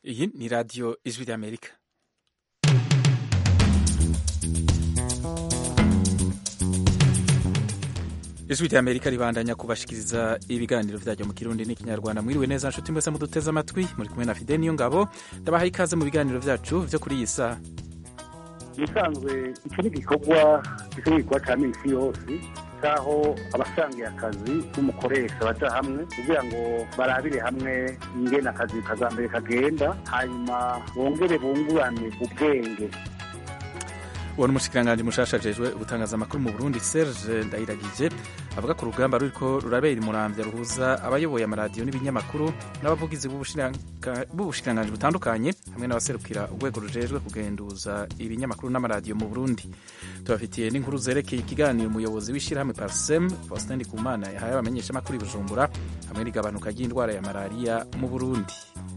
Iyi ni radiyo ijwi ry'Amerika. ijwi ry'Amerika ribandanya kubashikiriza ibiganiro vyaryo mu kirundi n'ikinyarwanda mwiriwe neza nshuti mwese muduteze amatwi muri kumwe na Fide niyo ngabo ndabaha ikaze mu biganiro vyacu vyo kuri iyi saha ubusanzwe icyo ni igikorwa gikorwa cya minsi yose cy'aho abasangiye akazi n'umukoresha baja hamwe kugira ngo barabire hamwe ingene akazi kazambere kagenda hanyuma bongere bungurane ubwenge uwo ni umushikiranganji mushasha ajejwe gutangaza amakuru mu burundi serge ndayiragije avuga ko urugamba ruriko rurabera imuramvya ruhuza abayoboye amaradiyo n'ibinyamakuru n'abavugizi b'ubushikiranganji butandukanye hamwe n'abaserukira urwego rujejwe kugenduza ibinyamakuru n'amaradiyo mu burundi tubafitiye n'inkuru zerekeye ikiganiro umuyobozi w'ishirahamwe parsem faustin ndikumana yahaye abamenyeshamakuru i bujumbura hamwe n'igabanuka ry'indwara ya malariya mu burundi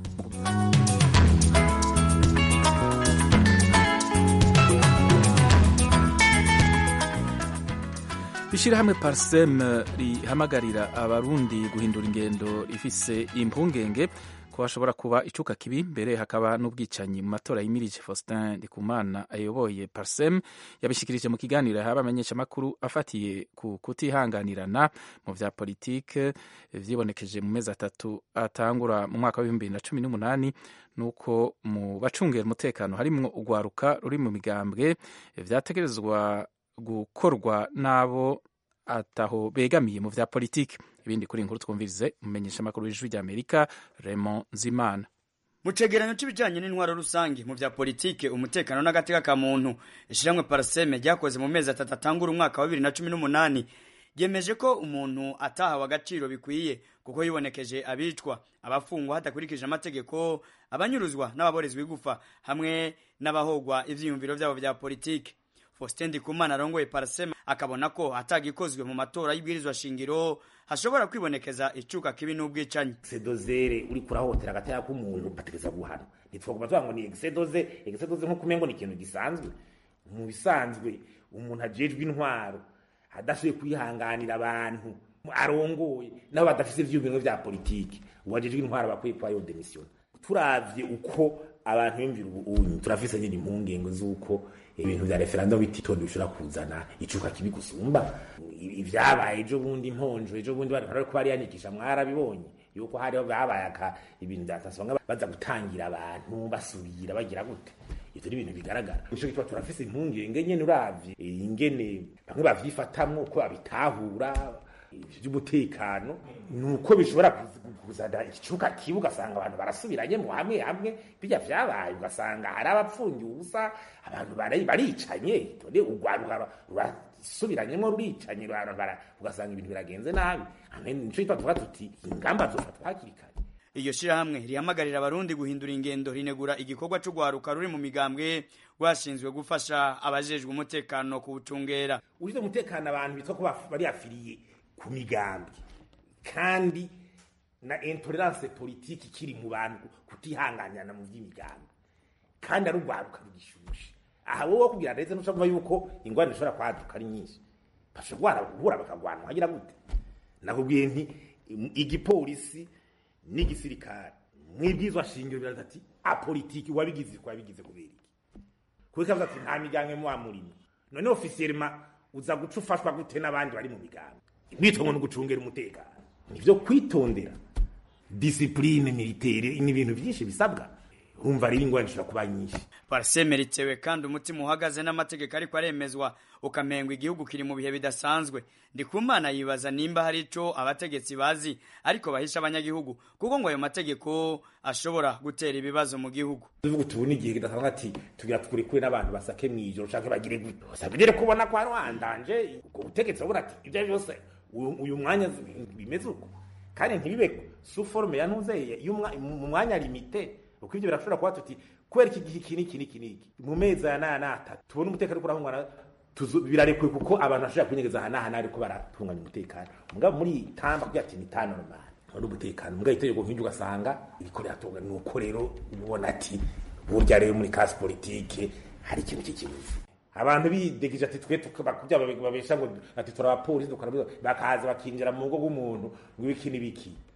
ishirahamwe parsem rihamagarira abarundi guhindura ingendo rifise impungenge ko hashobora kuba icuka kibi mbere hakaba n'ubwicanyi mu matora yimirije faustin ndikumana ayoboye parsem yabishikirije mu kiganiro yahawe abamenyeshamakuru afatiye ku kutihanganirana mu vya politike vyibonekeje mu mezi atatu atangura mu mwaka w'ibihumbi bibiri na cumi n'umunani nuko mu bacungera umutekano harimwo urwaruka ruri mu migambwe vyategerezwa gukorwa n'abo ataho begamiye mu vya politiki ibindi kuri inkuru twumvirize umumenyesha amakuru w'ijwi ry'amerika Raymond Nzimana mu cegeranyo c'ibijanye n'intwaro rusange mu vya politike umutekano n'agateka ka muntu ishiramwe paraseme ryakoze mu mezi atatu atangura umwaka wa bibiri na cumi n'umunani ryemeje ko umuntu atahawe agaciro bikwiye kuko yibonekeje abicwa abafungwa hadakurikije amategeko abanyuruzwa n'ababorezwa igufa hamwe n'abahogwa ivyiyumviro vyabo vya politike Faustin Ndikumana arongoye Parsema akabona ko atagikozwe mu matora y'ibwirizwa shingiro hashobora kwibonekeza icuka kibi n'ubwicanyi exedozere uri kurahotera agataya k'umuntu bategeza guhana ntitwakuba tuvuga ngo ni exedoze exedoze nko kumengo ni ikintu gisanzwe mu bisanzwe umuntu ajejwe intwaro adashoboye kwihanganira abantu arongoye nabo badafise ivyiyumviro vya politiki uwajejwe intwaro bakwiye kuba yo demission turavye uko abantu bimvira ubu turafise nyine impungenge z'uko ibintu vya referendum bititondo bishobora kuzana icuka kibi gusumba ivyabaye ejo bundi imponjo ejo bundi bari ko bari yanikisha mwarabibonye yuko hariho babaye aka ibintu vyatasonga baza gutangira abantu basubira bagira gute ivyo ni ibintu bigaragara nico gituma turafise impungenge nyene uravye ingene bamwe bavyifatamwo ko babitahura vy'umutekano nuko bishobora kuzana icuka kibi ugasanga abantu barasubiranye mu hamwe hamwe bijya vyabaye ugasanga hari abapfungiye ubusa abantu baricanye tone urwaruka rurasubiranyemo ruricanye ugasanga ibintu biragenze nabi nico gituma tuvuga tuti ingamba zofatwa hakiri kare iryo shirahamwe rihamagarira abarundi guhindura ingendo rinegura igikorwa c'urwaruka ruri mu migambwe rwashinzwe gufasha abajejwe umutekano kuwucungera ushize umutekano abantu bitwa ko bari afiriye ku migambi kandi na intolerance politiki kiri mu bantu kutihanganirana mu by'imigambi kandi ari urwaruka rugishushe aha wowe kugira ndetse n'ushobora yuko ingwani zishobora kwaduka ari nyinshi bashobora guhura bakagwana hagira gute nakubwiye nti igipolisi n'igisirikare mwibwizwa shingiro biraza ati apolitiki wabigize ko wabigize kubera iki kuko kavuga ati nta migambi muwa murimo none ofisiyelema uza guca ufashwa gute n'abandi bari mu migambi mwitongo no gucungera umutekano nivyo kwitondera disipline militaire ni ibintu byinshi bisabwa urumva rero ingwani ishobora kuba nyinshi parseme ritewe kandi umutima uhagaze n'amategeko ariko aremezwa ukamengwa igihugu kiri mu bihe bidasanzwe ndikumana yibaza nimba hari ico abategetsi bazi ariko bahisha abanyagihugu kuko ngo ayo mategeko ashobora gutera ibibazo mu gihugu tuvuga tubona igihe kidasanzwe ati tugira tukuri kuri n'abantu basake mw'ijoro canke bagire gute usabire kubona ko harwandanje ubwo butegetsi babona ati ibyo byose uyu mwanya bimeze uko kandi ntibibe su forme ya ntuzeye mu mwanya limite uko ivyo birashobora kuba tuti kubera iki gihe iki n'iki n'iki n'iki mu mezi aya n'aya n'atatu tubona umutekano uriko urahungana birarekuwe kuko abantu bashobora kwinyegeza aha n'aha n'ariko baratunganya umutekano mugabo muri tamba kugira ati ni ta normal wari umutekano mugabo itegeko nk'iryo ugasanga iriko riratunga nuko rero ubona ati burya rero muri kasi politike hari ikintu cy'ikibuzi abantu bidegije ati twe bakubya babesha ngo ati turabapolisi dukora bakaza bakinjira mu rugo rw'umuntu ngo ibiki n'ibiki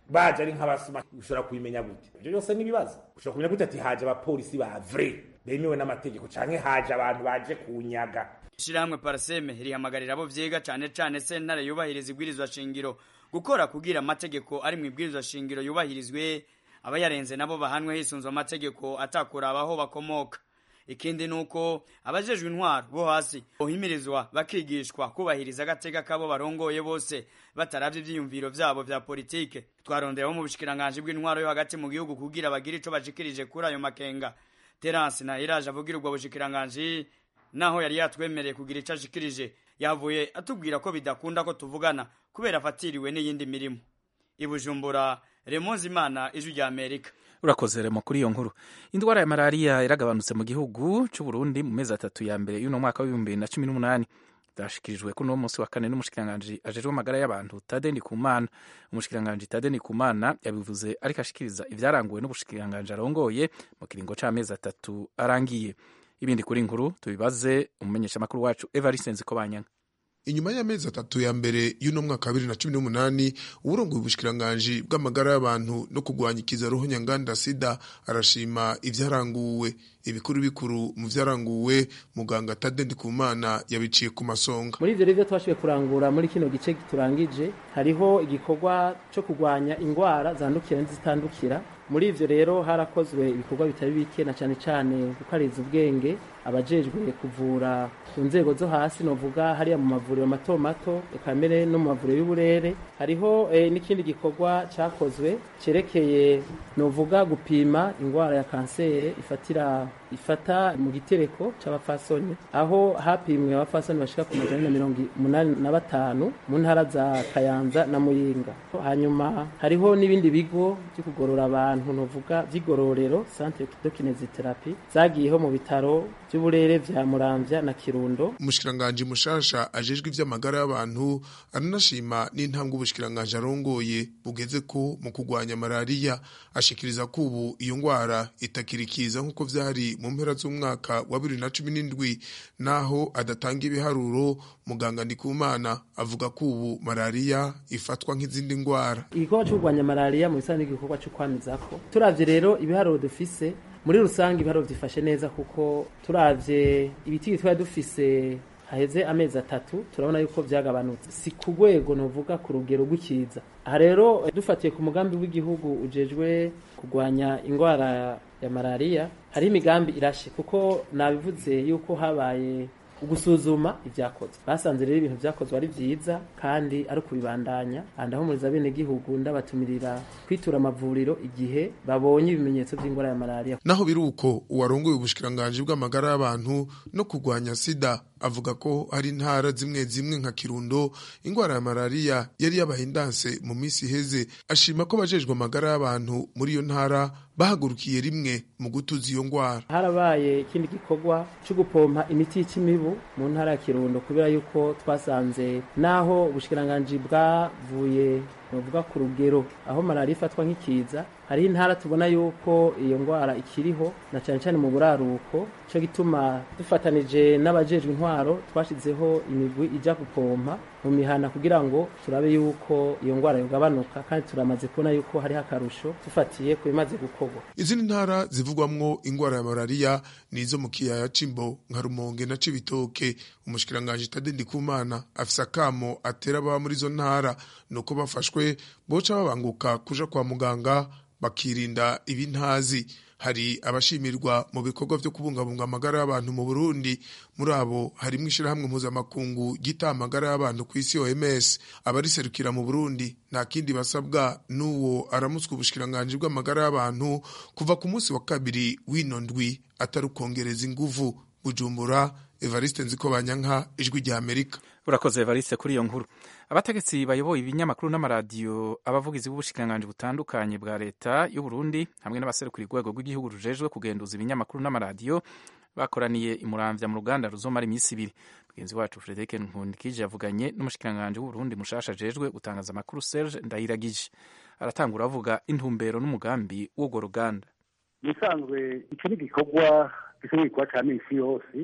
baje ari nk'abasuma ushobora kubimenya gute ibyo byose n'ibibazo ushobora kumenya gute ati haje abapolisi ba vrai bemewe n'amategeko canke haje abantu baje kunyaga ishirahamwe paraseme rihamagarira abo vyiga cane cane sentare yubahiriza ibwirizwa shingiro gukora kugira amategeko ari mu ibwirizwa shingiro yubahirizwe abayarenze nabo bahanwe hisunzwe amategeko atakuraba aho bakomoka ikindi nuko abajejwe intwaro bo hasi bohimirizwa bakigishwa kubahiriza agateka kabo barongoye bose bataravye ivyiyumviro vyabo vya politike twarondera bo mu bushikiranganji bw'intwaro yo hagati mu gihugu kugira bagire ico bashikirije kuri ayo makenga terance na iraje avugira ubwo bushikiranganji naho yari yatwemereye kugira ico ashikirije yavuye atubwira ko bidakunda ko tuvugana kubera afatiriwe n'iyindi mirimo ibujumbura remonzi imana ijwi rya amerika urakoze remo kuri iyo nkuru indwara ya malariya yaragabanutse mu gihugu cy'u Burundi mu mezi atatu ya mbere y'uno mwaka w'ibihumbi bibiri na cumi n'umunani byashikirijwe kuri uno munsi wa kane n'umushikiranganji ajejwe amagara y'abantu Tade Ndikumana umushikiranganji Tade Ndikumana yabivuze ariko ashikiriza ivyaranguwe n'ubushikiranganji arongoye mu kiringo c'amezi atatu arangiye ibindi kuri nkuru tubibaze umumenyeshamakuru wacu Evariste Nzikobanyanga inyuma y'amezi atatu ya mbere y'uno mwaka wa bibiri na cumi n'umunani uburongoye ubushikiranganji bw'amagara y'abantu no kurwanya ikizaruhu nyanganda sida arashima ivyaranguwe ibikuru bikuru mu vyaranguwe muganga Tade Ndikumana yabiciye ku masonga muri ivyo rivyo twashoboye kurangura muri kino gice turangije hariho igikorwa co kurwanya ingwara zandukira n'izitandukira muri ivyo rero harakozwe ibikorwa bitari bike na cane cane gukariza ubwenge abajejwe kuvura ku nzego zo hasi novuga hariya mu mavuriro mato mato eka mbere no mu mavuriro y'uburere hariho eh, n'ikindi gikorwa cakozwe cerekeye novuga gupima ingwara ya kansere ifatira ifata mu gitereko c'abafasoni aho hapimwe abafasoni bashika ku majana na mirongo umunani na batanu mu ntara za kayanza na muyinga hanyuma hariho n'ibindi bigo vyo kugorora abantu novuga vy'igororero centre de kinesiotherapie zagiyeho mu bitaro vy'uburere vya muramvya na kirundo umushikiranganji mushasha ajejwe ivy'amagara y'abantu aranashima n'intambwe ubushikiranganji arongoye bugeze ko mu kurwanya malariya ashikiriza ko ubu iyo ngwara itakirikiza nk'uko vyari mu mpera z'umwaka wa bibiri na cumi n'indwi naho adatanga ibiharuro muganga ndikumana avuga ko ubu malariya ifatwa nk'izindi ngwara igikorwa cyo kurwanya malariya mu bisanzwe n'igikorwa cyo kwamizako turavye rero ibiharuro dufise muri rusange ibiharuro vyifashe neza kuko turavye ibiti twari dufise haheze amezi atatu turabona yuko vyagabanutse si ku rwego novuga ku rugero rw'ikiza aha rero dufatiye ku mugambi w'igihugu ujejwe kurwanya ingwara ya malariya hari imigambi irashe kuko nabivuze yuko habaye ugusuzuma ibyakozwe basanze rero ibintu byakozwe ari byiza kandi ari ukubibandanya ndahumuriza bene gihugu ndabatumirira kwitura amavuriro igihe babonye ibimenyetso by'ingwara ya malariya naho biri uko uwarongoye ubushikiranganji bw'amagara y'abantu no kurwanya sida avuga ko hari intara zimwe zimwe nka kirundo ingwara ya malariya yari yabaye indanse mu minsi iheze ashima ko abajejwe amagara y'abantu muri iyo ntara bahagurukiye rimwe mu gutuza iyo ngwara harabaye ikindi gikorwa cyo gupompa imiti y'ikimibu mu ntara ya kirundo kubera yuko twasanze naho ubushikiranganji bwavuye bavuga ku rugero aho malariya ifatwa nk'ikiza hariho intara tubona yuko iyo ngwara ikiriho na cyane cyane mu buraruko cyo gituma dufatanije n'abajejwe intwaro twashizeho imigwi ijya gupompa mu mihana kugira ngo turabe yuko iyo ngwara yogabanuka kandi turamaze kubona yuko hariho akarusho dufatiye ku bimaze gukorwa izindi ntara zivugwamwo ingwara ya malariya ni izo mu kiyaya c'imbo nka rumonge na cibitoke umushikiranganji tade ndikumana afise akamo atera ababa muri izo ntara nuko bafashwe boca babanguka kuja kwa muganga bakirinda ibintazi hari abashimirwa mu bikorwa vyo kubungabunga amagara y'abantu mu Burundi muri abo harimwo ishirahamwe mpuzamakungu gita amagara y'abantu ku isi OMS abariserukira mu Burundi nta kindi basabwa n'uwo aramutswe ubushikiranganji bw'amagara y'abantu kuva ku munsi wa kabiri w'ino ndwi atari ukongereza inguvu Bujumbura Evariste Nzikobanyanka ijwi rya Amerika urakoze Evariste kuri iyo nkuru abategetsi bayoboye ibinyamakuru n'amaradiyo abavugizi b'ubushikiranganji butandukanye bwa leta y'u Burundi hamwe n'abaserukira urwego rw'igihugu rujejwe kugenduza ibinyamakuru n'amaradiyo bakoraniye imuramvya mu ruganda ruzomara iminsi ibiri mugenzi wacu Frederic Nkundikije yavuganye n'umushikiranganji w'u Burundi mushasha ajejwe gutangaza amakuru Serge Ndayiragije aratangura avuga intumbero n'umugambi w'urwo ruganda bisanzwe icyo ni igikorwa gisa n'igikorwa cya minsi yose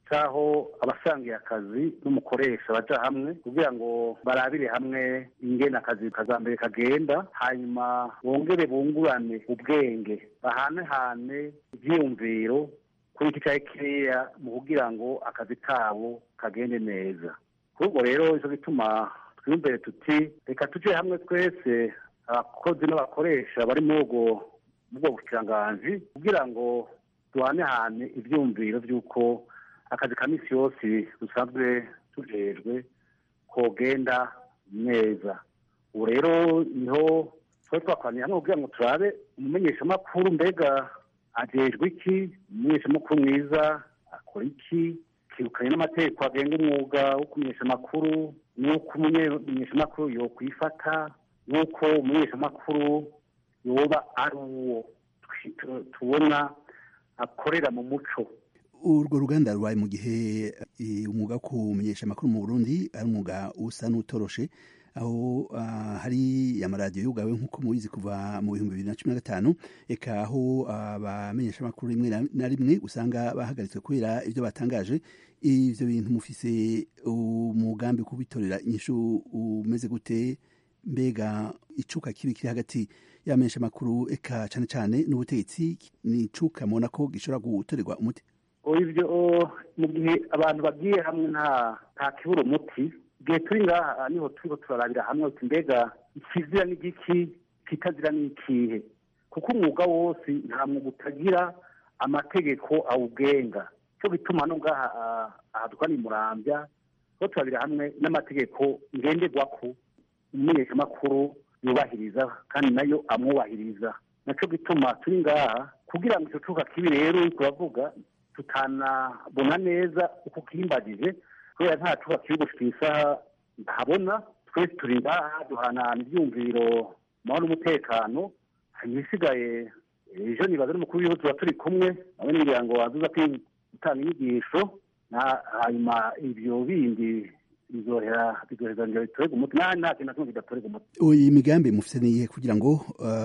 cy'aho abasangiye akazi n'umukoresha baja hamwe kugira ngo barabire hamwe ingene akazi kazambere kagenda hanyuma bongere bungurane ubwenge bahanehane ivyiyumviro kuri iki cari kiriya mu kugira ngo akazi kabo kagende neza kuri ubwo rero ico gituma twiyumvire tuti reka tuje hamwe twese abakozi n'abakoresha bari muri ubwo ubwo bukiranganji kugira ngo duhanehane ivyumviro vy'uko akazi ka misi yose dusanzwe tujejwe kogenda neza ubu rero niho twari twakoraniye hamwe kugira ngo turabe umumenyeshamakuru mbega ajejwe iki umumenyeshamakuru mwiza akora iki kirukanye n'amategeko agenga umwuga wo kumenyesha amakuru n'uko umumenyeshamakuru yokwifata n'uko umumenyeshamakuru yoba ari uwo tubona akorera mu muco urwo ruganda rubaye mu gihe umwuga wo kumenyesha amakuru mu burundi ari umwuga usa n'utoroshe aho hari amaradiyo yugawe nk'uko mubizi kuva mu bihumbi bibiri na cumi na gatanu eka aho abamenyesha amakuru rimwe na rimwe usanga bahagaritswe kubera ibyo batangaje ivyo bintu mufise umugambi kubitorera inyishu umeze gute mbega icuka kibi kiri hagati y'abamenyesha amakuru eka cane cane n'ubutegetsi ni icuka mubona ko gishobora gutorerwa umuti ivyo mu gihe abantu bagiye hamwe nta nta kibura umuti igihe turi ngaha niho turiko turarabira hamwe uti mbega ikizira n'igiki kitazira n'ikihe kuko umwuga wose nta mwuga utagira amategeko awugenga cyo gituma no ngaha aha dukora murambya ko turabira hamwe n'amategeko ngenderwako umumenyeshamakuru yubahiriza kandi nayo amwubahiriza naco gituma turi ngaha kugira ngo ico cuka kibi rero turavuga tutanabona neza uko kimbagije kubera nta cuba kiri gushika isaha ntabona twese turi ngaha duhanahana ivyumviro mahoro n'umutekano hanyuma isigaye ejo nibaza n'umukuru w'igihugu tuba turi kumwe nawe n'igira ngo wazuza gutanga inyigisho hanyuma ivyo bindi bizohera bizoheza ngo bitorerwe umuti nta nta kintu na kimwe kidatorerwa umuti iyi migambi mufise niyihe kugira ngo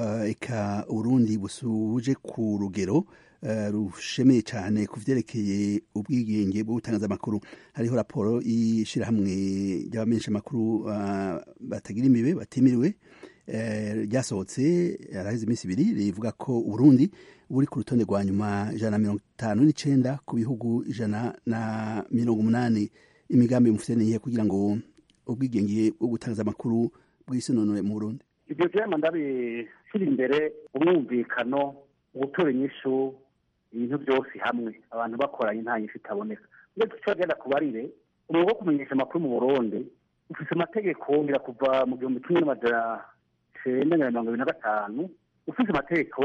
eka urundi busuje ku rugero rushemeye cyane ku vyerekeye ubwigenge bwo gutangaza amakuru hariho raporo y'ishirahamwe ry'abamenyesha amakuru batagira imibe batimiriwe ryasohotse yaraheze iminsi ibiri rivuga ko uburundi buri ku rutonde rwa nyuma ijana na mirongo itanu n'icenda ku bihugu ijana na mirongo umunani imigambi mufite niyihe kugira ngo ubwigenge bwo gutangaza amakuru bwisunonore mu burundi ibyo vyama ndabishyira imbere umwumvikano gutora inyishu ibintu byose hamwe abantu bakoranye nta nyishu itaboneka iyo tucagenda kubarire umwuga wo kumenyesha amakuru mu burundi ufise amategeko ngira kuva mu gihumbi kimwe n'amajana cenda na mirongo ibiri na gatanu ufise amategeko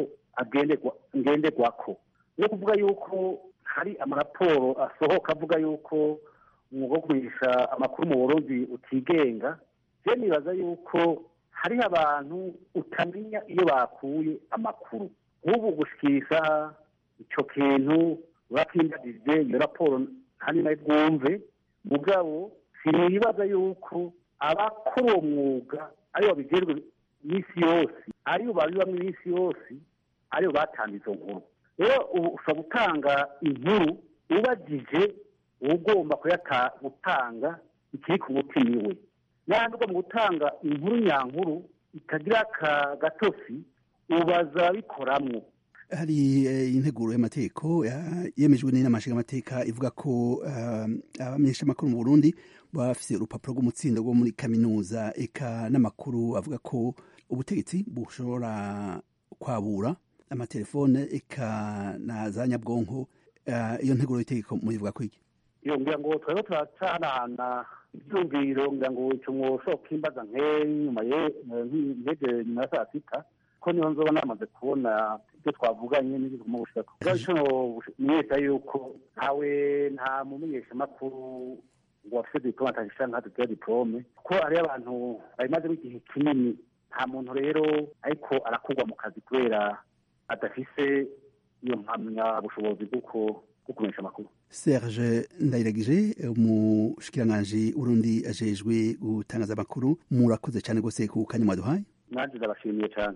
ngenderwako ni kuvuga yuko hari amaraporo asohoka avuga yuko umwuga wo kumenyesha amakuru mu burundi utigenga je nibaza yuko hariho abantu utamenya iyo bakuye amakuru nk'ubu gushikisha ico kintu urakimbagije iyo raporo kandi nayo bwumve mugabo sinibaza yuko abakora uwo mwuga aribo babijejwe iminsi yose aribo babibamwo iminsi yose aribo batanga izo nkuru rero ubu ushobora gutanga inkuru ubajije ugomba gutanga ikiri ku mutima iwe n'ahandi ugomba gutanga inkuru nyankuru itagira aka gatosi ubaza bikoramwo hari integuro y'amategeko yemejwe n'inama nshingamateka ivuga ko abamenyesha amakuru mu burundi baba bafise urupapuro rw'umutsindo rwo muri kaminuza eka n'amakuru avuga ko ubutegetsi bushobora kwabura amatelefone eka na za nyabwonko iyo nteguro y'itegeko muyivuga ko iki iyo ngira ngo twebwe turacanahana ibyumviro ngira ngo icyo mwoshobora kwimbaza nk'inyuma nk'ejo nyuma ya saa sita ko niho nzoba namaze kubona ibyo twavuganye n'ibyo mu bushaka ubwo icyo menyesha yuko ntawe nta mumenyeshamakuru ngo afite diplome atagisha nka tugira diplome kuko hariyo abantu babimazemo igihe kinini nta muntu rero ariko arakugwa mu kazi kubera adafise iyo mpamyabushobozi bw'uko kumenyesha amakuru serge ndayiragije umushikiranganji urundi ajejwe gutangaza amakuru murakoze cyane rwose ku kanya mwaduhaye nanjye ndabashimiye cyane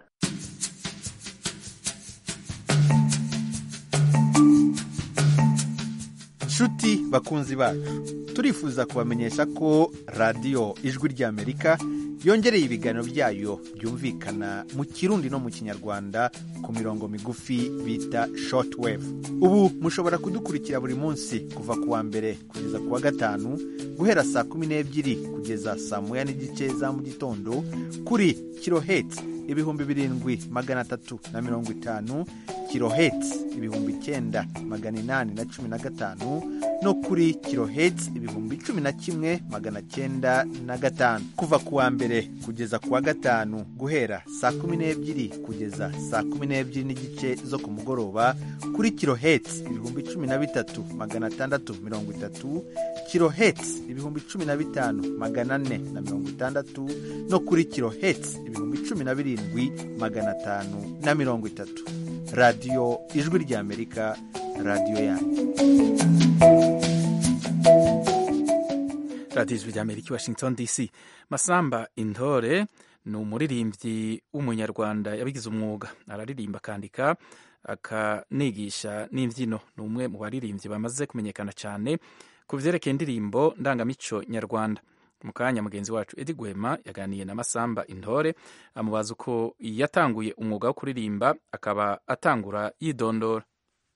nshuti bakunzi bacu turifuza kubamenyesha ko radiyo ijwi ry'amerika yongereye ibiganiro byayo byumvikana mu kirundi no mu kinyarwanda ku mirongo migufi bita shortwave ubu mushobora kudukurikira buri munsi kuva ku wa mbere kugeza ku wa gatanu guhera saa kumi n'ebyiri kugeza saa moya n'igice za mu gitondo kuri kiloheti ibihumbi birindwi magana atatu na mirongo itanu kiloheti ibihumbi icyenda magana inani na cumi na gatanu no kuri kiloheti ibihumbi cumi na kimwe magana cyenda na gatanu kuva ku wa mbere kugeza ku wa gatanu guhera saa kumi n'ebyiri kugeza saa kumi n'ebyiri n'igice zo ku mugoroba kuri kiloheti ibihumbi cumi na bitatu magana atandatu mirongo itatu kiloheti ibihumbi cumi na bitanu magana ane na mirongo itandatu no kuri kiloheti ibihumbi cumi na birindwi magana atanu na mirongo itatu radiyo ijwi ry'amerika radiyo yanyu radiyo ijwi ry'amerika i washington dc masamba intore ni umuririmbyi w'umunyarwanda yabigize umwuga araririmba akandika akanigisha n'imbyino ni umwe mu baririmbyi bamaze kumenyekana cyane ku byerekeye indirimbo ndangamico nyarwanda mu kanya mugenzi wacu edi gwema yaganiye na masamba intore amubaza uko yatanguye umwuga wo kuririmba akaba atangura yidondora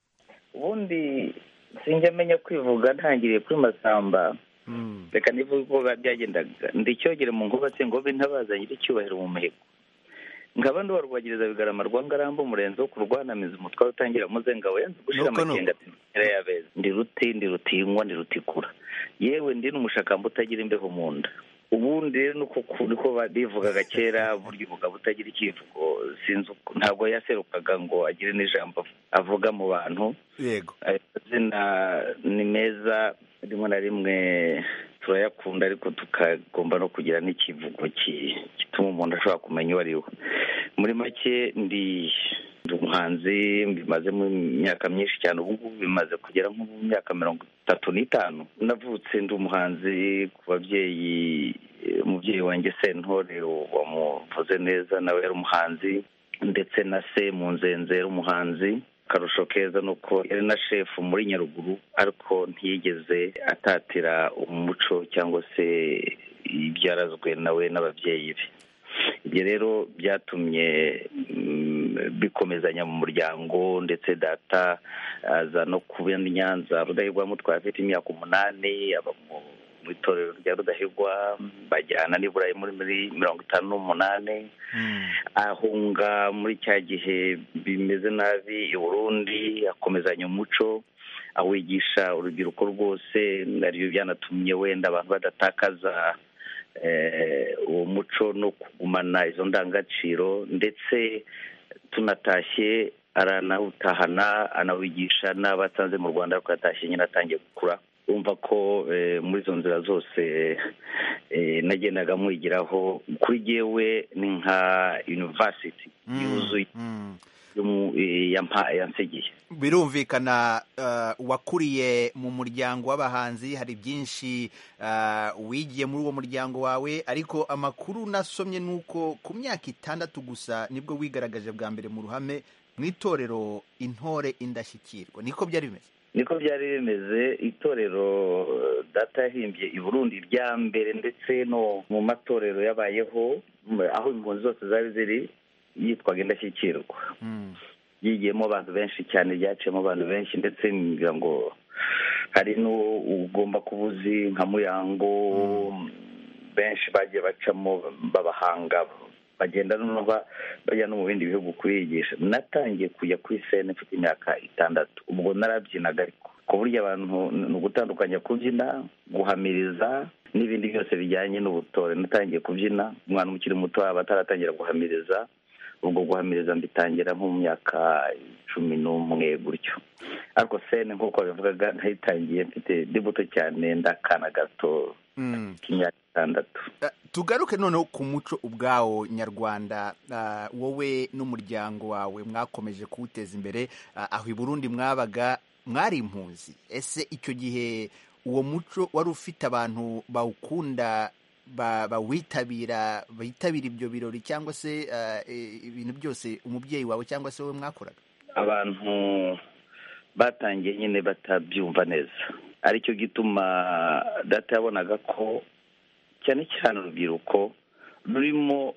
ubundi sinjya amenya kwivuga ntangiriye kuri masamba reka nivuga uko byagendaga ndicyogere mu ngubatse ngo be ntabaza nyir'icyubahiro mu mihigo nkaba ndi warwagiriza bigarama rwa ngarambo umurenzi wo kurwanamiza umutwaro utangira muzenga yanze gushira amakenga ati yabeza ndi ruti ndi rutinywa ndi rutikura yewe ndi n'umushakamba utagira imbeho mu nda ubundi rero niko bivugaga kera burya umugabo utagira ikivugo sinzi ntabwo yaserukaga ngo agire n'ijambo avuga mu bantu yego amazina ni meza rimwe na rimwe turayakunda ariko tukagomba no kugira n'ikivugo gituma umuntu ashobora kumenya uwo ari we muri make ndi umuhanzi bimaze mu myaka myinshi cyane ubu ngubu bimaze kugera nko mu myaka mirongo itatu n'itanu navutse ndi umuhanzi ku babyeyi umubyeyi wanjye sentore wamuvuze neza nawe yari umuhanzi ndetse na se mu nzenze yari umuhanzi akarusho keza ni uko yari na shefu muri nyaruguru ariko ntiyigeze atatira umuco cyangwa se ibyarazwe nawe n'ababyeyi be ibyo rero byatumye bikomezanya mu muryango ndetse data aza no kuba i nyanza rudahigwa mutwaye afite imyaka umunani aba mu itorero rya rudahigwa bajyana n'iburayi muri mirongo itanu n'umunani ahunga muri cya gihe bimeze nabi i burundi akomezanya umuco awigisha urubyiruko rwose nariyo byanatumye wenda abantu badatakaza uwo muco no kugumana izo ndangagaciro ndetse tunatashye aranawutahana anawigisha n'abatanze mu rwanda ariko yatashye nyine atangiye gukura urumva ko muri izo nzira zose nagendaga mwigiraho kuri yewe ni nka yunivasiti yuzuye yansigiye birumvikana wakuriye mu muryango w'abahanzi hari byinshi wigiye muri uwo muryango wawe ariko amakuru nasomye ni uko ku myaka itandatu gusa nibwo wigaragaje bwa mbere mu ruhame mu itorero intore indashyikirwa niko byari bimeze niko byari bimeze itorero data yahimbye i burundi rya mbere ndetse no mu matorero yabayeho aho impunzi zose zari ziri yitwaga indashyikirwa yigiyemo abantu benshi cyane ryaciyemo abantu benshi ndetse ngira ngo hari n'ugomba kuba uzi nka muyango benshi bagiye bacamo b'abahanga bagenda noneho bajya no mu bindi bihugu kuyigisha natangiye kujya kuri sene mfite imyaka itandatu ubwo narabyinaga ariko ku buryo abantu ni ugutandukanya kubyina guhamiriza n'ibindi byose bijyanye n'ubutore natangiye kubyina umwana ukiri muto aba ataratangira guhamiriza ubwo guhamiriza mbitangira nko mu myaka cumi n'umwe gutyo ariko sene nk'uko babivugaga nayitangiye mfite ndi muto cyane ndakana gato k'imyaka itandatu tugaruke noneho ku muco ubwawo nyarwanda wowe n'umuryango wawe mwakomeje kuwuteza imbere aho i burundi mwabaga mwari impunzi ese icyo gihe uwo muco wari ufite abantu bawukunda bawitabira bitabira ibyo birori cyangwa se ibintu byose umubyeyi wawe cyangwa se wowe mwakoraga abantu batangiye nyine batabyumva neza aricyo gituma data yabonaga ko cyane cyane urubyiruko rurimo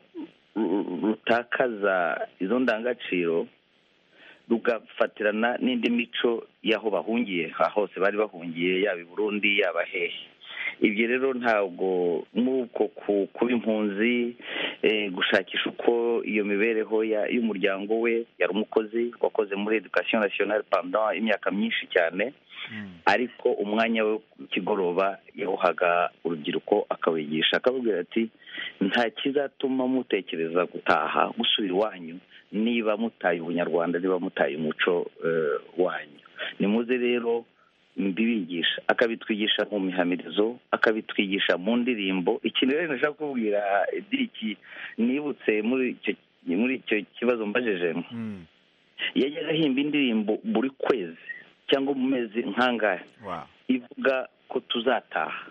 rutakaza izo ndangagaciro rugafatirana n'indi mico y'aho bahungiye hose bari bahungiye yaba i burundi yaba hehe ibyo rero ntabwo nk'uko kuba impunzi gushakisha uko iyo mibereho y'umuryango we yari umukozi wakoze muri education nationale pendant imyaka myinshi cyane ariko umwanya we kigoroba yawuhaga urubyiruko akawigisha akababwira ati nta kizatuma mutekereza gutaha gusubira iwanyu niba mutaye ubunyarwanda niba mutaye umuco wanyu nimuze rero mbibigisha akabitwigisha mu mihamirizo akabitwigisha mu ndirimbo ikintu rero nashaka kubwira diriki nibutse muri icyo kibazo mbajijemo yajyaga ahimba indirimbo buri kwezi cyangwa mu mezi nk'angahe ivuga ko tuzataha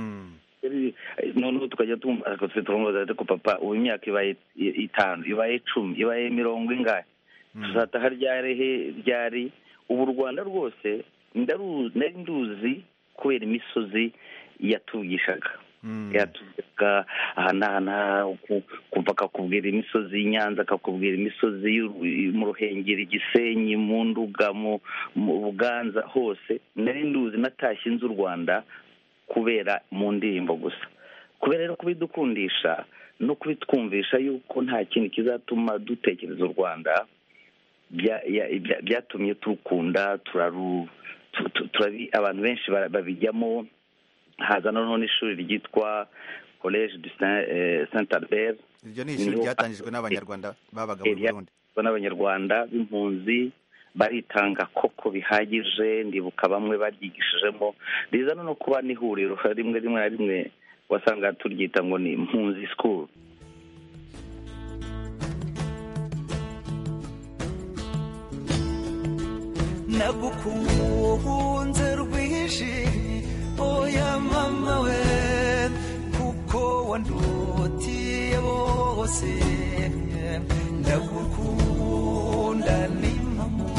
noneho tukajya tumubaza ko papa ubu imyaka ibaye itanu ibaye icumi ibaye mirongo ingahe tuzataha ryari ryari ubu u rwanda rwose nari nduzi kubera imisozi yatugishaga yatugaga aha n'aha kumva akakubwira imisozi y'inyanza akakubwira imisozi mu ruhengeri igisenyi mu nduga mu buganza hose nari nduzi natashye inzu u rwanda kubera mu ndirimbo gusa kubera rero kubidukundisha no kubitwumvisha yuko nta kintu kizatuma dutekereza u rwanda byatumye turukunda turaru abantu benshi babijyamo haza noneho n'ishuri ryitwa college du saint albert iryo ni ishuri ryatangijwe n'abanyarwanda babaga mu burundi n'abanyarwanda b'impunzi baritanga koko bihagije ndibuka bamwe baryigishijemo rizana no kuba n'ihuriro rimwe rimwe na rimwe wasanga turyita ngo ni impunzi school nagukunze rwinshi oya mama we kuko wandutiye bose ndagukunda ni mama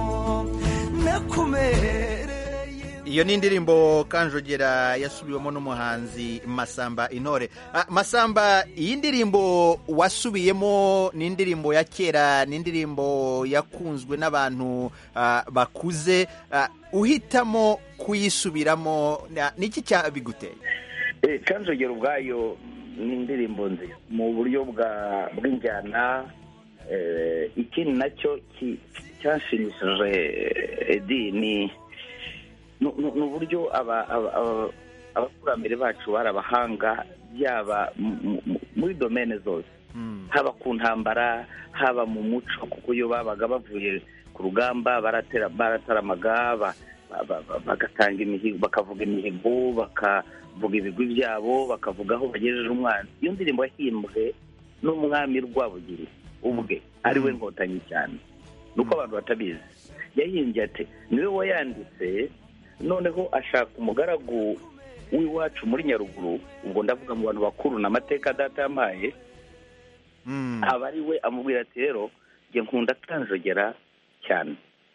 nakumereye iyo ni indirimbo kanjogera yasubiwemo n'umuhanzi masamba intore masamba iyi ndirimbo wasubiyemo ni indirimbo ya kera ni indirimbo yakunzwe n'abantu bakuze uhitamo kuyisubiramo niki cyabiguteye kanjogera ubwayo ni indirimbo nziza mu buryo bw'injyana ikindi nacyo cyashimishije edi ni ni uburyo abakurambere bacu bari abahanga yaba muri domene zose haba ku ntambara haba mu muco kuko iyo babaga bavuye ku rugamba barataramaga bagatanga imihigo bakavuga imihigo bakavuga ibigwi byabo bakavuga aho bagejeje umwana iyo ndirimbo yahimbwe n'umwami rwabugiri ubwe ari we nkotanyi cyane ni uko abantu batabizi yahimbye ati niwe wayanditse noneho ashaka umugaragu w'iwacu muri nyaruguru ubwo ndavuga mu bantu bakuru ni amateka data yampaye aba ari we amubwira ati rero njye nkunda kanjogera cyane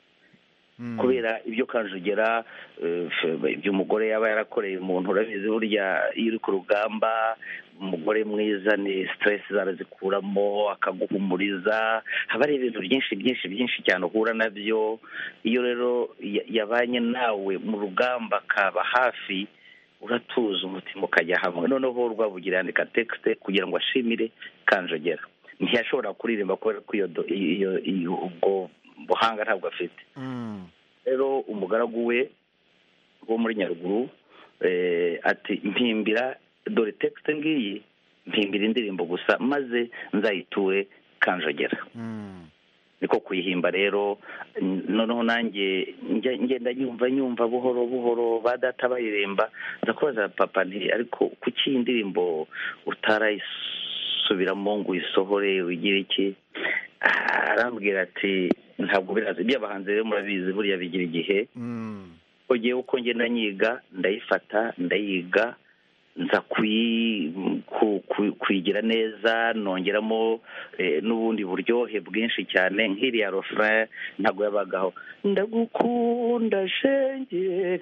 kubera ibyo kanjogera iby'umugore yaba yarakoreye umuntu urabizi burya iyo uri ku rugamba umugore mwiza ni siteresi zarazikuramo akaguhumuriza haba ari ibintu byinshi byinshi byinshi cyane uhura nabyo iyo rero yabanye nawe mu rugamba akaba hafi uratuza umutima ukajya hamwe noneho rwabugira yandika tekisite kugira ngo ashimire kanjogera ntiyashobora kuririmba kubera ko iyo ubwo buhanga ntabwo afite rero umugaragu we wo muri nyaruguru ati mpimbira dore tekisite ngiyi mpimbira indirimbo gusa maze nzayiture kanjogera niko kuyihimba rero noneho nanjye ngenda nyumva nyumva buhoro buhoro ba data bayiremba nza kubaza papa nti ariko kuki iyi ndirimbo utarayisubiramo ngo uyisohore wigire iki arambwira ati ntabwo biraza iby'abahanzi rero murabizi buriya bigira igihe ugiye uko ngenda nyiga ndayifata ndayiga nza kuyi- ku- ku- kuyigira neza nongeramo eh, n'ubundi buryohe bwinshi cyane nk'iriya refrain ntabwo yabagaho ndagukunda shenge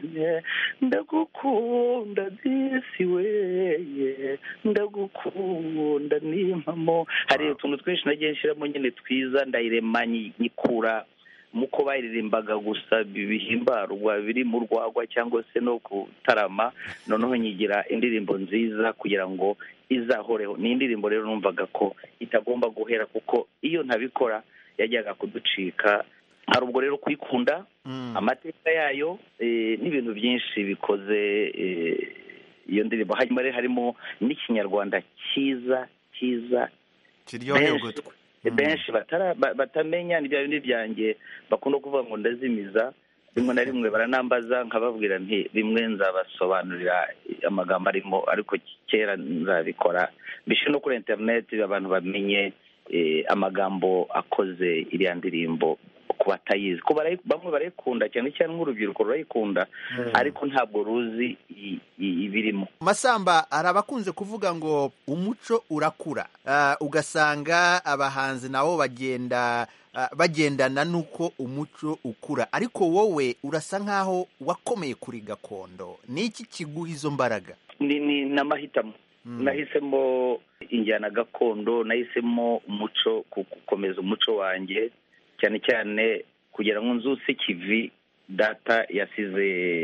ndagukunda disi weye ndagukunda nimpamo hari utuntu twinshi nagiye nshyiramo nyine twiza ndayirema nyi- nyikura muko bayiririmbaga gusa bi- bihimbarwa biri mu rwagwa cyangwa se no kutarama noneho nyigira indirimbo nziza kugira ngo izahoreho ni indirimbo rero numvaga ko itagomba guhera kuko iyo ntabikora yajyaga kuducika hari ubwo rero kuyikunda amateka yayo eh, n'ibintu byinshi bikoze eh, iyo ndirimbo hanyuma rero harimo n'ikinyarwanda cyiza cyiza kiryoheye benshi- ugutwi benshi batara- ba- batamenya ni bya bindi byanjye bakunda kuvuga ngo ndazimiza rimwe na rimwe baranambaza nkababwira nti rimwe nzabasobanurira amagambo arimo ariko kera nzabikora mbishyire no kuri interineti abantu bamenye eh, amagambo akoze iriya ndirimbo ku batayizi ko barayi- bamwe barayikunda cyane cyane nk'urubyiruko rurayikunda ariko ntabwo ruzi i- i- ibirimo masamba hari abakunze kuvuga ngo umuco urakura Ah, ugasanga abahanzi nabo bagenda ah, bagendana n'uko umuco ukura ariko wowe urasa nk'aho wakomeye kuri gakondo ni iki kiguha izo mbaraga ni ni n'amahitamo nahisemo injyana gakondo nahisemo umuco ku- gukomeza umuco wanjye cyane cyane kugira ngo nzuse kivi data yasize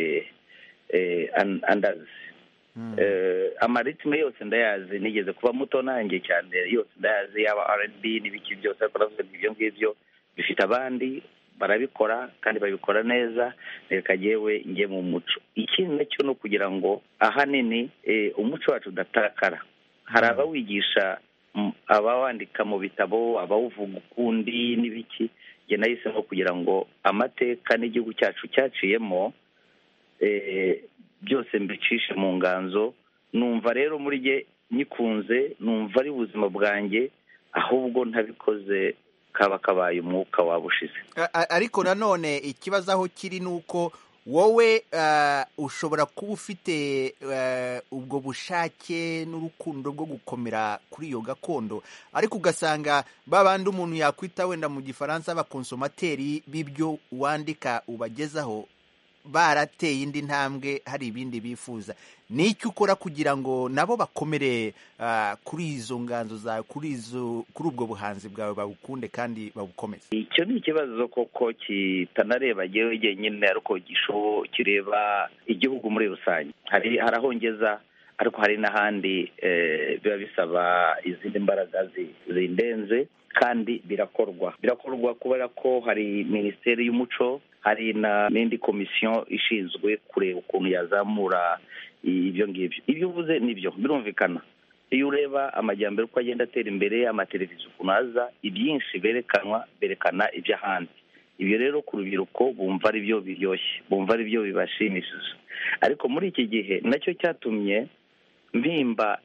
eh, an- andazi Eh, amaritime yose ndayazi nigeze kuba muto nanjye cyane yose ndayazi yaba R&B n'ibiki byose ariko navuze ngo ibyo ngibyo bifite abandi barabikora kandi babikora neza reka yewe njye mu muco ikindi nacyo ni ukugira ngo ahanini eh, umuco wacu udatakara hari abawigisha mm, abawandika mu bitabo abawuvuga ukundi n'ibiki njye nahisemo kugira ngo amateka n'igihugu cyacu cyaciyemo eh, byose mbicishe mu nganzo numva rero muri jye nyikunze numva ari ubuzima bwanjye ahubwo ntabikoze kaba kabaye umwuka waba ushize A- a- ariko nanone ikibazo aho kiri ni uko wowe ah, ushobora kuba ufite eh, ubwo bushake n'urukundo rwo gukomera kuri iyo gakondo ariko ugasanga ba bandi umuntu yakwita wenda mu gifaransa abakonsomateri b'ibyo wandika ubagezaho barateye indi ntambwe hari ibindi bifuza ni icyo ukora kugira ngo nabo bakomere ah, kuri izo nganzo zawe kuri izo kuri ubwo buhanzi bwawe babukunde kandi babukomeze icyo ni ikibazo koko kitanareba jyewe jyenyine ariko gisho kireba igihugu muri rusange hari hari aho ngeza ariko hari n'ahandi eh, biba bisaba izindi mbaraga zi- zindenze kandi birakorwa birakorwa kubera ko hari minisiteri y'umuco hari na n'indi komisiyo ishinzwe kureba ukuntu yazamura ibyo ngibyo ibyo uvuze nibyo birumvikana iyo ureba amajyambere uko agenda atera imbere amateleviziyo ukuntu aza ibyinshi berekanwa berekana iby'ahandi ibyo rero ku rubyiruko bumva ari byo biryoshye bumva ari byo bibashimishije ariko muri iki gihe nacyo cyatumye mpimba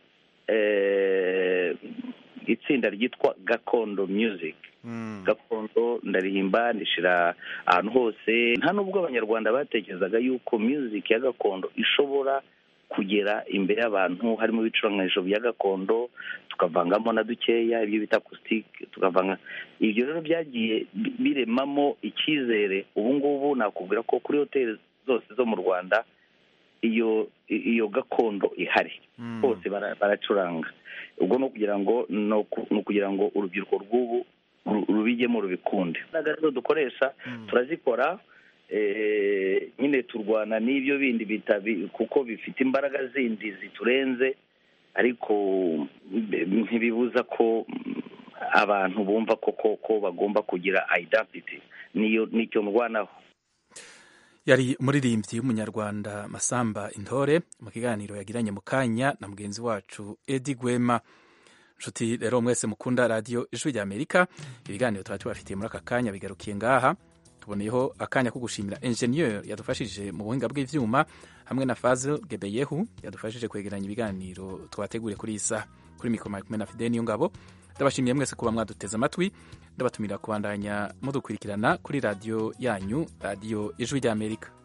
eh, itsinda ryitwa gakondo music gakondo ndarihimba ndishyira ahantu hose nta nubwo abanyarwanda batekerezaga yuko music ya gakondo ishobora kugera imbere y'abantu harimo ibicurangisho bya gakondo tukavangamo na dukeya ibyo bita acoustic tukavanga ibyo rero byagiye bi- biremamo icyizere ubu ngubu nakubwira ko kuri hoteli zose zo mu rwanda iyo iyo gakondo ihari bose bara- baracuranga ubwo ni ukugira ngo ni uku- ni ukugira ngo urubyiruko rw'ubu ru- rubijyemo rubikunde imbaraga rero dukoresha turazikora eh, nyine turwana n'ibyo bindi bitabi kuko bifite imbaraga zindi ziturenze ariko mbe- ntibibuza ko mm, abantu bumva ko koko bagomba kugira identity niyo nicyo ndwanaho yari umuririmbyi w'umunyarwanda masamba intore mu kiganiro yagiranye mu kanya na mugenzi wacu edi gwema nshuti rero mwese mukunda radiyo ijwi rya amerika ibiganiro tuba tubafitiye muri aka kanya bigarukiye ngaha tuboneyeho akanya ko gushimira enjeniyeri yadufashije mu buhinga bw'ibyuma hamwe na fazil gebeyehu yadufashije kwegeranya ibiganiro twateguriye kuri iyi saha kuri mikoro kumwe na fide niyo ngabo ndabashimiye mwese kuba mwaduteze amatwi ndabatumira kubandanya mudukurikirana kuri radiyo yanyu radiyo ijwi rya amerika